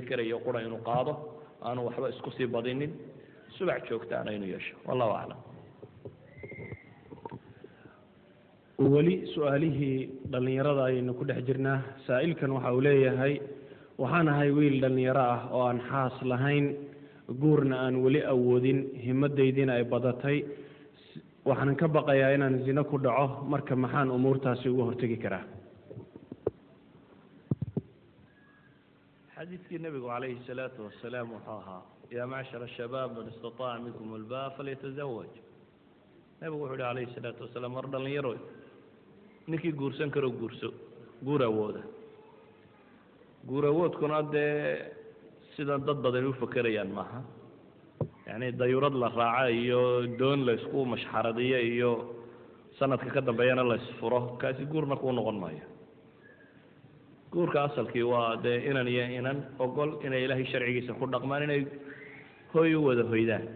karayo qura inuu qaado aanu waxba isku sii badinin subac joogtaana inuu yeesho wallahu aclam weli su-aalihii dhallinyarada ayaynu ku dhex jirnaa saa'ilkan waxa uu leeyahay waxaan ahay wiil dhallinyaro ah oo aan xaas lahayn guurna aan weli awoodin himadaydiina ay badatay waxaan ka baqayaa inaan zino ku dhaco marka maxaan umuurtaasi uga hortegi karaa xadiidkii nebigu calayhi salaatu wasalaam wuxuu ahaa yaa macshara shabaab man istataaca minkum albaa falyatazawaj nebigu wuxuu yihi calayhi salaatu wasalaam war dhallinyaroy ninkii guursan karo guurso guur awooda guur awoodkuna dee sidan dad badani u fakerayaan maaha yacni dayurad la raaca iyo doon la isku mashxaradiyo iyo sanadka ka dambeeyana la isfuro kaasi guurna kuu noqon maayo guurka asalkii waa dee inan iyo inan ogol inay ilaahay sharcigiisa ku dhaqmaan inay hoy u wada hoydaan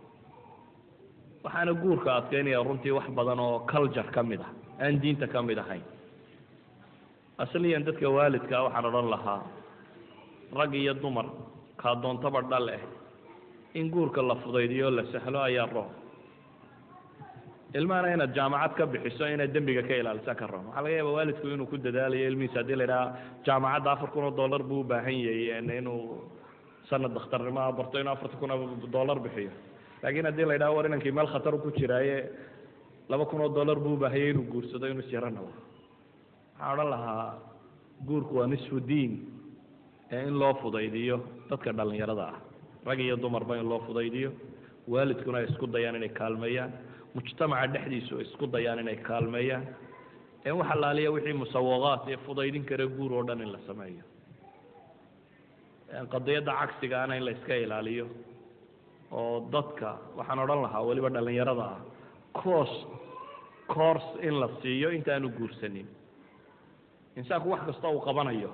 waxaana guurka adkeynaya runtii wax badan oo culture ka mid ah aan diinta ka mid ahayn asliyan dadka waalidkaa waxaan odhan lahaa rag iyo dumar kaa doontaba dhal eh in guurka la fudaydiyo la sahlo ayaa roon ilmahana inaad jaamacad ka bixiso inaad dembiga ka ilaalisa ka roon waxaa laga yaaba waalidku inuu ku dadaalayo ilmihiisa haddii la idhaha jaamacadda afar kun oo dollar buu u baahan yahay inuu sanad dakhtarnimoa barto inuu afartan kun oo dollar bixiyo laakiin haddii la idhaha war inankii meel khatar ku jiraaye laba kun oo dollar buu u baahanyay inuu guursado inuu isyaranabo waxaan odhan lahaa guurku waa nisfu diin ee in loo fudaydiyo dadka dhallinyarada ah rag iyo dumarba in loo fudaydiyo waalidkuna ay isku dayaan inay kaalmeeyaan mujtamaca dhexdiisu ay isku dayaan inay kaalmeeyaan ee wax allaaliya wixii musawaqaat ee fudaydin kara guur oo dhan in la sameeyo qadiyadda cagsigaana in la iska ilaaliyo oo dadka waxaan odhan lahaa weliba dhallinyarada ah coos course in la siiyo intaanu guursanin insaanku wax kasta uu qabanayo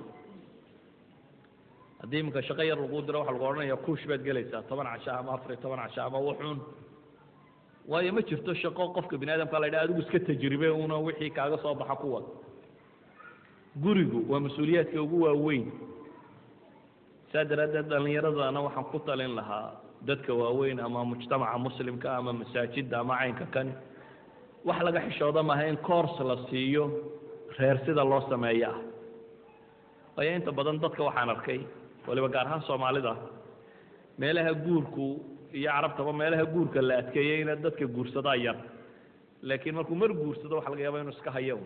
haddii iminka shaqo yar lagu diro waxa lagu odhanaya kuush baad gelaysaa toban casho ama afar iyo toban casho ama wuxuun waayo ma jirto shaqo qofka bini aadamka la yidhaha adigu iska tajribe una wixii kaaga soo baxa ku wad gurigu waa mas-uuliyaadka ugu waaweyn saa daraaddeed dhallinyaradana waxaan ku talin lahaa dadka waaweyn ama mujtamaca muslimka ama masaajidda ama caynka kani wax laga xishooda maaha in course la siiyo reer sida loo sameeyo ah waayo inta badan dadka waxaan arkay waliba gaar ahaan soomaalida meelaha guurku iyo carabtaba meelaha guurka la adkeeyeyna dadka guursadaa yar laakiin markuu mar guursado waxa laga yaaba inuu iska hayo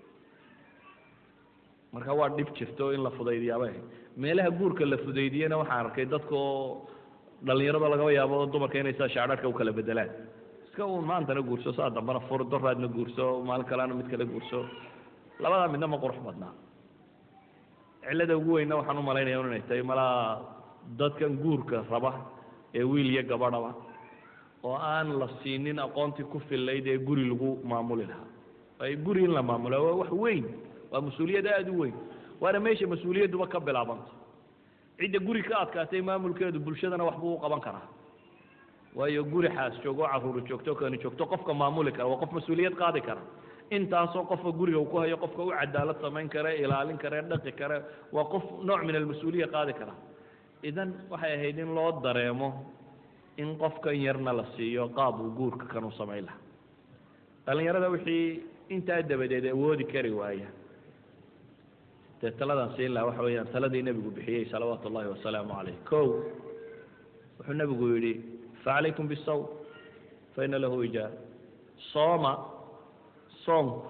marka waa dhib jirto in la fudaydiyaaba meelaha guurka la fudaydiyena waxaan arkay dadka oo dhallinyarada lagaba yaabo dumarka inay saa shaadharka u kala bedelaan iska uun maantana guurso saa dambana fur doraadna guurso maalin kalena mid kale guurso labadaa midna ma qurux badnaa cillada ugu weynna waxaan u malaynaya inay tahay malaa dadkan guurka raba ee wiil iyo gabadhaba oo aan la siinin aqoontii ku fillayd ee guri lagu maamuli lahaa waayo guri in la maamulo waa wax weyn waa mas-uuliyad aada u weyn waana meesha mas-uuliyadduba ka bilaabanto cidda guri ka adkaatay maamulkeedu bulshadana waxbuu u qaban karaa waayo guri xaas joogo caruuri joogto kani joogto qofka maamuli kara waa qof mas-uuliyad qaadi kara intaasoo qofka guriga uu ku hayo qofka u cadaalad samayn kara ilaalin kara dhaqi kara waa qof nooc min almas-uuliya qaadi kara idan waxay ahayd in loo dareemo in qofkan yarna la siiyo qaab uu guurka kan u samayn lahaa dhallinyarada wixii intaa dabadeed awoodi kari waaya dee taladaan siin lahaa waxa weeyaan taladii nebigu bixiyey salawaatu ullahi wasalaamu caleyh kow wuxuu nebigu yidhi facalaykum bisawm fa ina lahu ijaar sooma soomku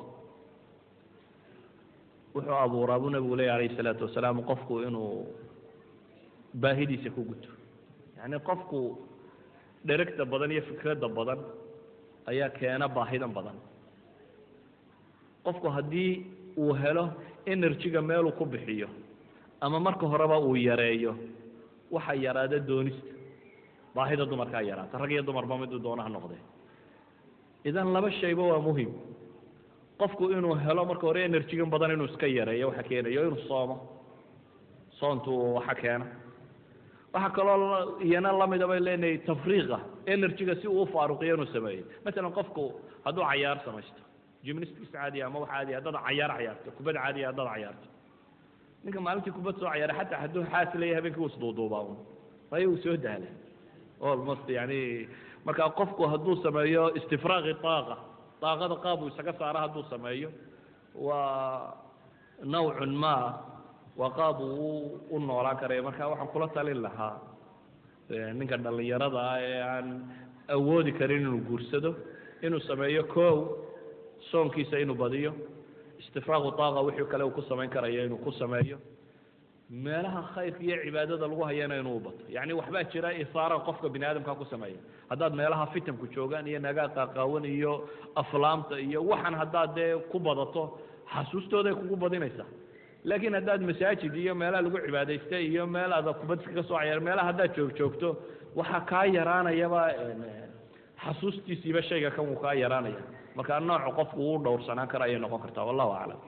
wuxuu abuuraa buu nebigu leeya alayhi salaatu wasalaam qofku inuu baahidiisa ku guto yacni qofku dheregta badan iyo fikradda badan ayaa keena baahidan badan qofku haddii uu helo energyga meeluu ku bixiyo ama marka horeba uu yareeyo waxa yaraada doonista baahida dumarkaa yaraata rag iyo dumarba miduu doonaha noqdee idan laba shayba waa muhim qofku inuu helo marka hore energygan badan inuu iska yareeyo waxa keenayo inuu soomo soontu waxa keena waxaa kaloo iyana lamida bay leenahay tafriiqa energyga si uu ufaaruqiyo inuu sameeyo masalan qofku hadduu cayaar samaysto gymnastics caadiya ama wax caadiya haddaad cayaar cayaarto kubad caadiya haddaad cayaarto ninka maalintii kubad soo cayaara xataa hadduu xaas leeyahay habeenkii wuu isduuduubaa un waayo uu soo daalay almost yani marka qofku hadduu sameeyo istifraaqi taaqa daaqada qaab uu isaga saaro hadduu sameeyo waa nawcun ma waa qaab uu u noolaan karaya marka waxaan kula talin lahaa ninka dhallinyarada ah ee aan awoodi karin inuu guursado inuu sameeyo kow soonkiisa inuu badiyo istifraaqu taaqa wixii kale uu ku samayn karayo inuu ku sameeyo meelaha khayrka iyo cibaadada lagu hayana inuu bato yacni waxbaa jira isaara qofka bini aadamka ku sameeya haddaad meelaha fitanku joogaan iyo nagaa qaaqaawan iyo aflaamta iyo waxan haddaad dee ku badato xasuustooday kugu badinaysaa laakiin haddaad masaajid iyo meelaha lagu cibaadaysta iyo meel aad kubad iskaga soo cayaar meelaha haddaad joog joogto waxaa kaa yaraanayaba xasuustiisiiba shayga kan wuu kaa yaraanaya marka nooca qofku uu dhowrsanaan kara ayay noqon kartaa wallahu aclam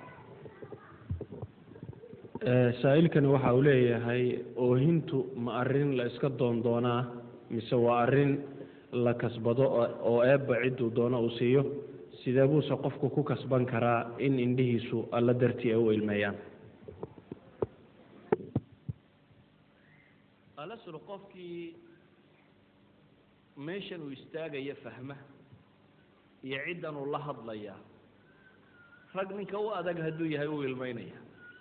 saa'ilkani waxa uu leeyahay oohintu ma arrin la iska doondoonaa mise waa arrin la kasbado oo eebba cidduu doono uu siiyo sidee buuse qofku ku kasban karaa in indhihiisu alla dartii ay u ilmeeyaan alaslu qofkii meeshan uu istaagaya fahma iyo ciddan uu la hadlaya rag ninka u adag hadduu yahay uu ilmeynaya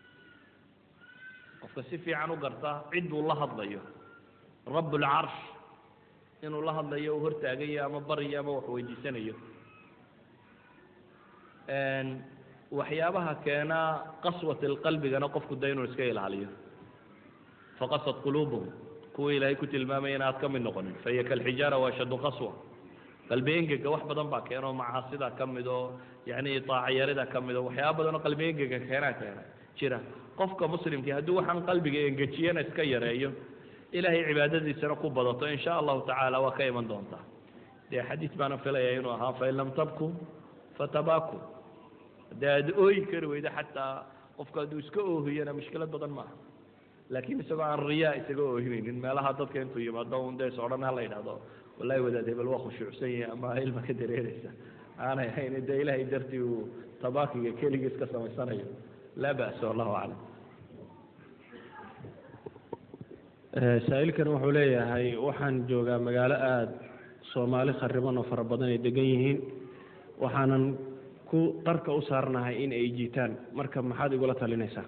qofka si fiican u garta cidduu la hadlayo rabb ulcarsh inuu la hadlayo uu hortaagayo ama baryo ama wax weydiisanayo waxyaabaha keena qaswat lqalbigana qofku da inuu iska ilaaliyo faqasad quluubuhum kuwa ilaahay ku tilmaamaya in aad ka mid noqonin fahiya kalxijaara waashaddu qaswa qalbi engega wax badan baa keeno macaasida ka mid oo yani taacayarida ka mid oo waxyaaba badan oo qalbi engega keenaa keena jira qofka muslimkii hadduu waxaan qalbiga engejiyana iska yareeyo ilaahay cibaadadiisana ku badato in sha allahu tacaala waa ka iman doontaa dee xadiis baana filaya inuu ahaa fain lam tabku fatabaku haddii aad ooyi kari weydo xataa qofka hadduu iska oohiyana mushkilad badan maaha laakiin isagoo aan riyaa isaga oohinaynin meelaha dadka intuu yimaado un dee sodhan ha la yidhahdo wallahi wadaad hebel waa khushuucsan yahay ama ilma ka dareereysa aanay ahayn dee ilaahay dartii uu tabakiga keligii iska samaysanayo laa ba'sa wallahu aclam saa'ilkan wuxuu leeyahay waxaan joogaa magaalo aada soomaali khariban oo fara badan ay degan yihiin waxaanan ku qarka u saarnahay in ay jiitaan marka maxaad igula talinaysaa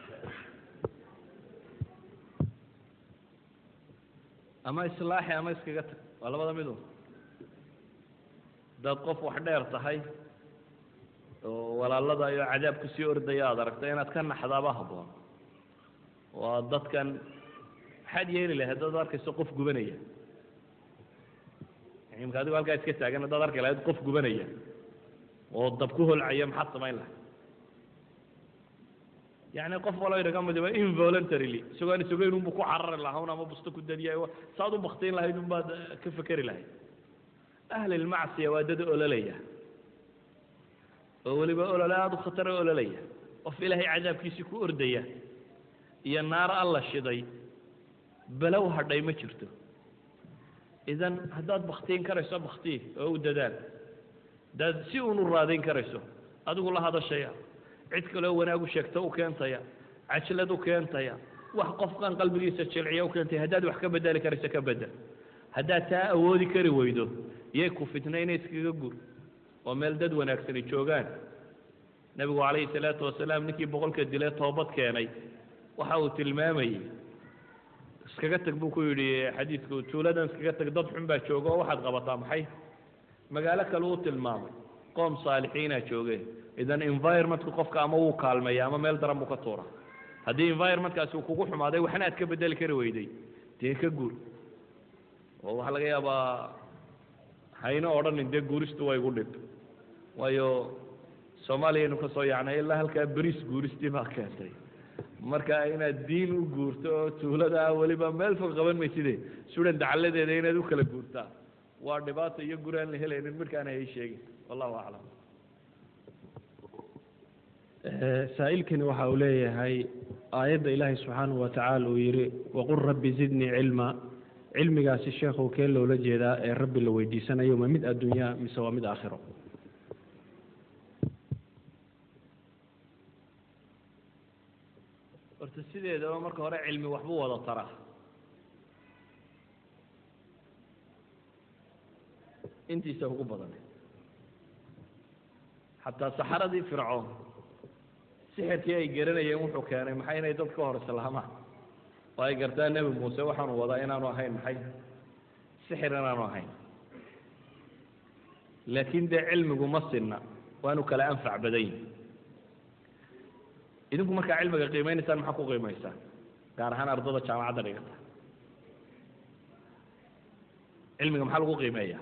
ama islaaxi ama iskaga tag waa labada midu haddaad qof wax dheer tahay oo walaalada iyo cadaab kusii ordaya aad aragta inaad ka naxdaaba habboon waa dadkan maxaad yeeli lahay haddaad arkayso qof gubanaya imka adigo halkaa iska taagan haddaad arki lahayd qof gubanaya oo dab ku holcaya maxaad samayn lahay yani qof walo inaga midiba involuntarily isagoo aan isagoyn unbu ku carari lahaa un ama busto ku dadiya saad u baktiin lahayd un baad ka fekeri lahayd ahlilmacsiya waa dad ololaya oo weliba olole aada u khatara ololaya qof ilaahay cadaabkiisii ku ordaya iyo naar alla shiday balow hadhay ma jirto idan haddaad baktiin karayso baktii oo u dadaal haddaad si un u raadayn karayso adigu la hadashaya cid kaleo wanaag u sheegta u keentaya cajlad u keentaya wax qofkan qalbigiisa jilciya u keentaya haddaad wax ka bedeli karayso ka bedel haddaad taa awoodi kari weydo yay ku fitnayna iskaga gur oo meel dad wanaagsani joogaan nebigu calayhi salaatu wasalaam ninkii boqolka dile toobad keenay waxa uu tilmaamayey iskaga tag buu ku yidhi xadiidku tuuladan iskaga tag dad xun baa jooga oo waxaad qabataa maxay magaalo kale uu tilmaamay qoom saalixiinaa joogeen idan environmentka qofka ama wuu kaalmeeya ama meel daran buu ka tuura haddii environmentkaasi uu kugu xumaaday waxna aad ka bedeli kari weyday dee ka guur oo waxaa laga yaabaa hayno odhanin dee guuristu waa igu dhib waayo soomaaliyaynu ka soo yacnay ilaa halkaa beriis guuristii baa keentay marka inaad diin u guurto oo tuulada weliba meel fog qaban mayside sudan dacaladeeda inaad u kala guurtaa waa dhibaato iyo guri aan la helaynin markaana hay sheegin wallahu aclam saa'ilkani waxa uu leeyahay aayadda ilaahay subxaanahu wa tacaala uu yidhi waqul rabbi zidnii cilma cilmigaasi sheekhow kee loola jeedaa ee rabbi la weydiisanayo ma mid adduunyaa mise waa mid aakhiro horta sideedaba marka hore cilmi waxbuu wada taraa intiisa ugu badan xataa saxaradii fircoon sixirkii ay garanayeen wuxuu keenay maxay inay dad ka hor islaamaan oo ay gartaan nebi muuse waxaanu wadaa inaanu ahayn maxay sixir inaanu ahayn laakiin dee cilmigu ma sinna waanu kala anfac badan yihin idinku markaa cilmiga qiimeynaysaan maxaa ku qiimaysaan gaar ahaan ardada jaamacadda dhigata cilmiga maxaa lagu qiimeeya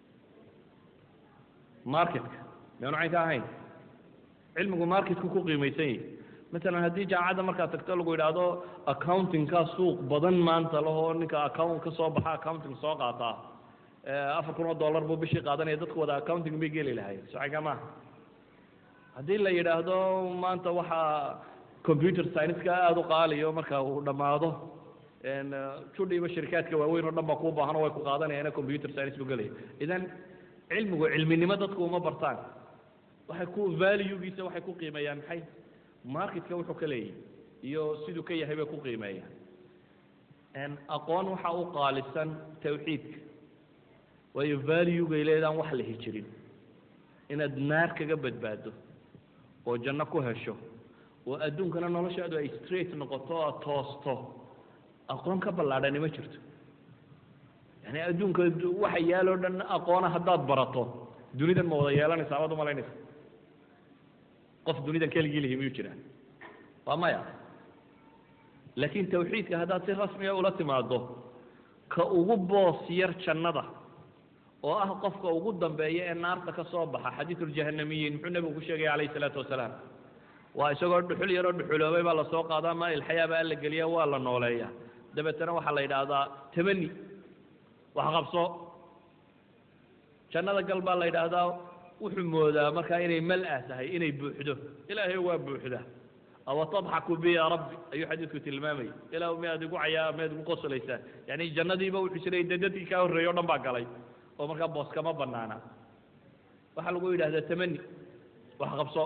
marketka miyaanu cayn ka ahayn cilmigu marketku ku qiimaysan yahi masalan haddii jaamacadda markaad tagto lagu yidhaahdo accountingka suuq badan maanta lahoo ninka account ka soo baxa accounting soo qaataa afar kun oo dollar buu bishii qaadanaya dadku wada accounting bay geli lahayen socaga maaha haddii la yidhaahdo maanta waxaa computer science-ka aada u qaaliyo marka uu dhammaado judhiiba shirikaadka waaweyn oo dhan baa kuu baahan oo way ku qaadanayaan computer science buu gelaya idan cilmigu cilminimo dadku uma bartaan waxay ku valuegiisa waxay ku qiimeeyaan maxay marketka wuxuu ka leeyahy iyo siduu ka yahay bay ku qiimeeyaan aqoon waxa u qaalisan tawxiidka waayo valuegay leedaan wax la hijirin inaad naar kaga badbaado oo janno ku hesho oo adduunkana noloshaadu ay straight noqoto o aad toosto aqoon ka ballaadhani ma jirto yani adduunka waxa yaaloo dhan aqoona haddaad barato dunidan ma wada yeelanaysa amaad umalaynaysa qof dunidan keligii lihi miyuu jiraa waa maya laakiin tawxiidka haddaad si rasmiga ula timaado ka ugu boos yar jannada oo ah qofka ugu dambeeya ee naarta ka soo baxa xadiisuljahanamiyiin muxuu nebigu ku sheegaya calayhi isalaatu wasalaam waa isagoo dhuxul yaroo dhuxuloobay baa lasoo qaadaa maa ilxayaa baa la geliya waa la nooleeya dabeetana waxaa la yidhaahdaa tamani wax qabso jannada gal baa la yidhaahdaa wuxuu moodaa markaa inay mal-ah tahay inay buuxdo ilaahay waa buuxda awa tadxaku bi ya rabbi ayuu xadiidku tilmaamaya ilah miyaad igu cayaa miyaad igu qoslaysaa yani jannadiiba wuxuu jiray dee dadkii kaa horreeyey o dhan baa galay oo markaa boos kama banaana waxaa lagu yidhahdaa tamani wax qabso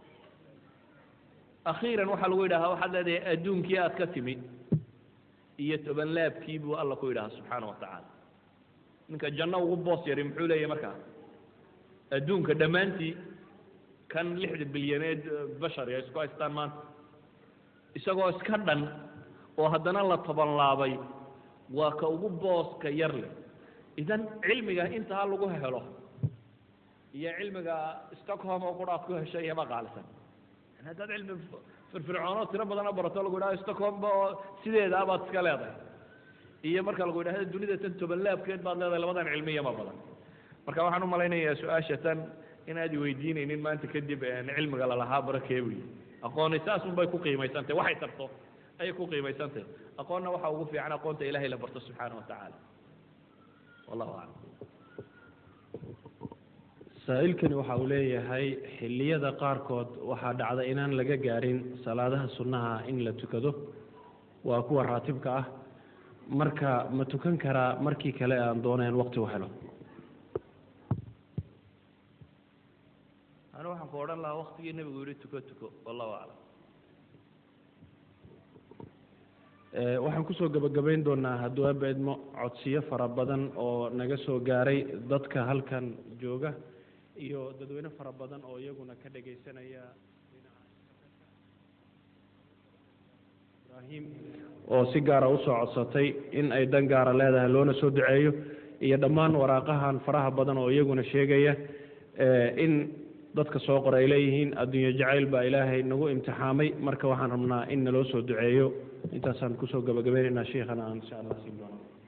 akhiiran waxaa lagu yidhahdaa waxaad leedahay adduunkii aad ka timi iyo toban laabkii buu alla ku yidhahaa subxaana wa tacaala ninka janno ugu boos yari muxuu leeyahy markaa adduunka dhammaantii kan lixda bilyaneed bashari ay isku haystaan maanta isagoo iska dhan oo haddana la tabanlaabay waa ka ugu booska yar leh idan cilmiga intaa lagu helo iyo cilmiga stockholm oo qura ad ku heshay iyama qaalisan yani haddaad cilmi firfircoonoo tiro badanoo barato lagu yidhahdo stockholmba oo sideedaa baad iska leedahay iyo marka lagu yidhahdo dunida tan toban laabkeed baad leedahay labadan cilmi iyama badan marka waxaan umalaynayaa su-aasha tan inaad iweydiinaynin maanta kadib cilmiga lalahaa barakee buyi aqooni saasun bay ku qiimaysantahy waxay tarto ayay ku qiimaysantahy aqoonna waxa ugu fiican aqoonta ilahay la barto subxaana wa tacaala wallahu aclam saa-ilkani waxa uu leeyahay xilliyada qaarkood waxaa dhacda inaan laga gaarin salaadaha sunnaha in la tukado waa kuwa raatibka ah marka ma tukan karaa markii kale aan doonayn waqti u helo anu waxaan ku odhan lahaa waktigii nebigu yihi tuko tuko wallahu aclam waxaan kusoo gebagabayn doonaa hadduu abeedmo codsiyo fara badan oo naga soo gaaray dadka halkan jooga iyo dadweyne fara badan oo iyaguna ka dhegaysanaya ibrahim oo si gaara usoo codsatay in ay dan gaara leedahay loona soo duceeyo iyo dhammaan waraaqahan faraha badan oo iyaguna sheegaya in dadka soo qora ay leeyihiin adduunye jacayl baa ilaahay nagu imtixaamay marka waxaan rabnaa in naloo soo duceeyo intaasaan kusoo gabagabaynaynaa sheikhana aan insha allah siin doona